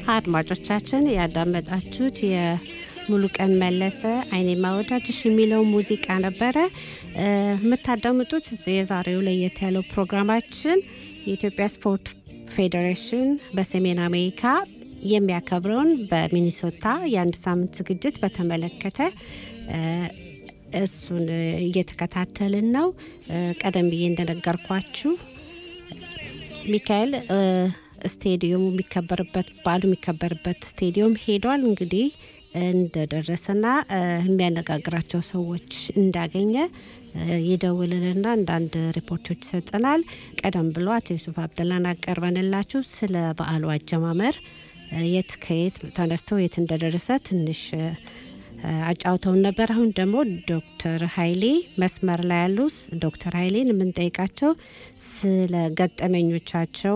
አድማጮቻችን ያዳመጣችሁት የሙሉቀን መለሰ አይኔ ማወዳጅሽ የሚለው ሙዚቃ ነበረ። የምታዳምጡት የዛሬው ለየት ያለው ፕሮግራማችን የኢትዮጵያ ስፖርት ፌዴሬሽን በሰሜን አሜሪካ የሚያከብረውን በሚኒሶታ የአንድ ሳምንት ዝግጅት በተመለከተ እሱን እየተከታተልን ነው። ቀደም ብዬ እንደነገርኳችሁ ሚካኤል ስቴዲየሙ የሚከበርበት በዓሉ የሚከበርበት ስቴዲየም ሄዷል። እንግዲህ እንደደረሰና የሚያነጋግራቸው ሰዎች እንዳገኘ ይደውልልና አንዳንድ ሪፖርቶች ይሰጠናል። ቀደም ብሎ አቶ ዩሱፍ አብደላን አቀርበንላችሁ ስለ በዓሉ አጀማመር የት ከየት ተነስቶ የት እንደደረሰ ትንሽ አጫውተውን ነበር። አሁን ደግሞ ዶክተር ኃይሌ መስመር ላይ ያሉ ዶክተር ኃይሌን የምንጠይቃቸው ስለ ገጠመኞቻቸው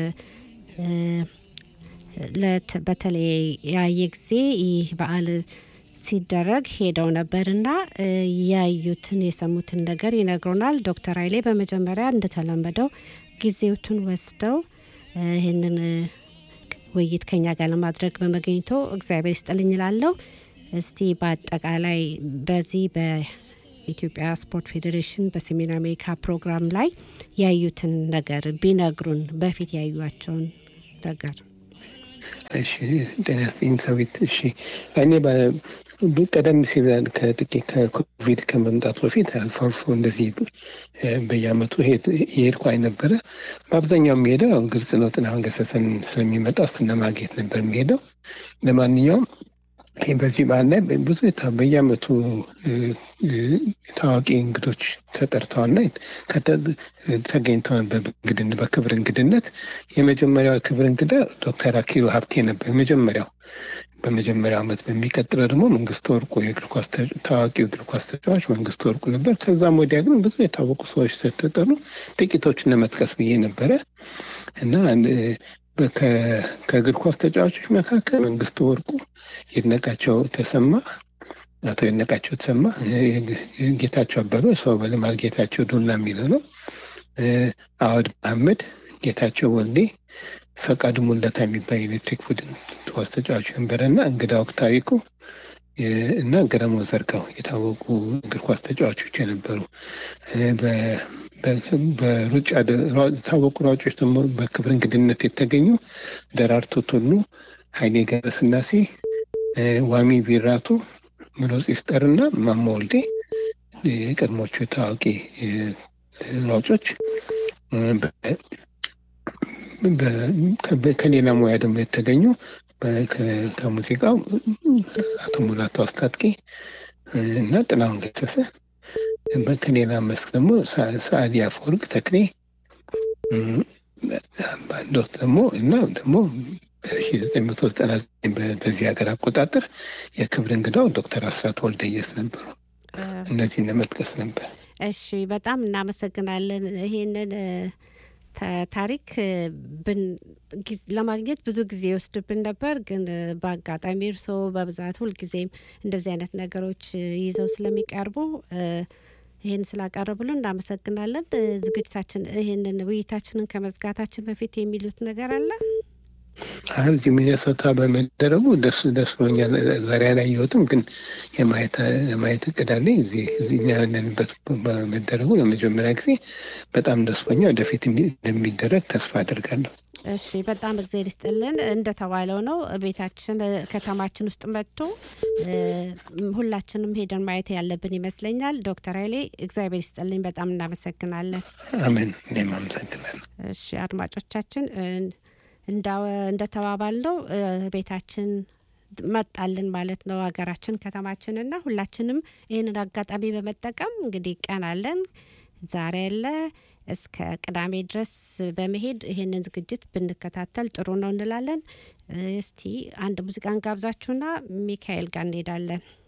በተለያየ ጊዜ ይህ በዓል ሲደረግ ሄደው ነበርና ያዩትን የሰሙትን ነገር ይነግሩናል። ዶክተር ኃይሌ በመጀመሪያ እንደተለመደው ጊዜውትን ወስደው ይህንን ውይይት ከኛ ጋር ለማድረግ በመገኘቶ እግዚአብሔር ይስጥልኝ እላለሁ። እስቲ በአጠቃላይ በዚህ በኢትዮጵያ ስፖርት ፌዴሬሽን በሰሜን አሜሪካ ፕሮግራም ላይ ያዩትን ነገር ቢነግሩን፣ በፊት ያዩቸውን ነገር። እሺ፣ ጤና ይስጥልኝ ሰዊት። እሺ፣ እኔ ቀደም ሲል ከጥቂት ከኮቪድ ከመምጣቱ በፊት አልፎ አልፎ እንደዚህ በየዓመቱ የሄድኩ ነበረ። በአብዛኛው የሚሄደው ግልጽ ነው፣ ጥላሁን ገሰሰን ስለሚመጣ እሱን ለማግኘት ነበር የሚሄደው። ለማንኛውም በዚህ በዓል ላይ ብዙ በየዓመቱ ታዋቂ እንግዶች ተጠርተዋልና ተገኝተዋል በክብር እንግድነት። የመጀመሪያው ክብር እንግዳ ዶክተር አኪሉ ሀብቴ ነበር የመጀመሪያው በመጀመሪያው ዓመት። በሚቀጥለው ደግሞ መንግስቱ ወርቁ የእግር ኳስ ታዋቂው እግር ኳስ ተጫዋች መንግስቱ ወርቁ ነበር። ከዛም ወዲያ ግን ብዙ የታወቁ ሰዎች ተጠሩ። ጥቂቶችን ለመጥቀስ ብዬ ነበረ እና ከእግር ኳስ ተጫዋቾች መካከል መንግስቱ ወርቁ፣ ይድነቃቸው ተሰማ፣ አቶ ይድነቃቸው ተሰማ፣ ጌታቸው አበበ፣ ሰው በልማል ጌታቸው ዱላ የሚለው ነው፣ አወድ መሐመድ፣ ጌታቸው ወልዴ፣ ፈቃዱ ሙለታ የሚባል የኤሌክትሪክ ቡድን ኳስ ተጫዋች ነበረ እና እንግዳ ወቅት ታሪኩ እና ገረሞ ዘርጋው የታወቁ እግር ኳስ ተጫዋቾች የነበሩ በሩጫ የታወቁ ሯጮች ደግሞ በክብር እንግድነት የተገኙ ደራርቱ ቱሉ፣ ኃይሌ ገብረስላሴ፣ ዋሚ ቢራቱ፣ ምሎጽ ይፍጠር እና ማሞ ወልዴ የቀድሞቹ ታዋቂ ሯጮች ከሌላ ሙያ ደግሞ የተገኙ ከሙዚቃው አቶ ሙላቱ አስታጥቄ እና ጥላሁን ገሰሰ ከሌላ መስክ ደግሞ ሰዓዲ አፈወርቅ ተክሌ ባንዶት ደግሞ እና ደግሞ በ1999 በዚህ ሀገር አቆጣጠር የክብር እንግዳው ዶክተር አስራት ወልደየስ ነበሩ። እነዚህን ለመጥቀስ ነበር። እሺ፣ በጣም እናመሰግናለን። ይሄንን ታሪክ ለማግኘት ብዙ ጊዜ ይወስድብን ነበር፣ ግን በአጋጣሚ እርስዎ በብዛት ሁልጊዜም እንደዚህ አይነት ነገሮች ይዘው ስለሚቀርቡ ይህን ስላቀረቡልን እናመሰግናለን። ዝግጅታችን ይህንን ውይይታችንን ከመዝጋታችን በፊት የሚሉት ነገር አለ? እዚህ ሚኒሶታ በመደረጉ ደስ ደስ ብሎኛል። ዛሬ አላየሁትም፣ ግን የማየት እቅድ አለኝ። እዚህ እኛ ያለንበት በመደረጉ ለመጀመሪያ ጊዜ በጣም ደስ ብሎኛል። ወደፊት እንደሚደረግ ተስፋ አደርጋለሁ። እሺ፣ በጣም እግዜር ይስጥልን። እንደተባለው ነው ቤታችን ከተማችን ውስጥ መጥቶ ሁላችንም ሄደን ማየት ያለብን ይመስለኛል። ዶክተር ኃይሌ እግዚአብሔር ይስጥልኝ። በጣም እናመሰግናለን። አሜን። እኔም አመሰግናለሁ። እሺ አድማጮቻችን እንደተባባል ነው ቤታችን መጣልን ማለት ነው ሀገራችን ከተማችንና ሁላችንም ይህንን አጋጣሚ በመጠቀም እንግዲህ ቀን አለን ዛሬ ያለ እስከ ቅዳሜ ድረስ በመሄድ ይህንን ዝግጅት ብንከታተል ጥሩ ነው እንላለን። እስቲ አንድ ሙዚቃን ጋብዛችሁና ሚካኤል ጋር እንሄዳለን።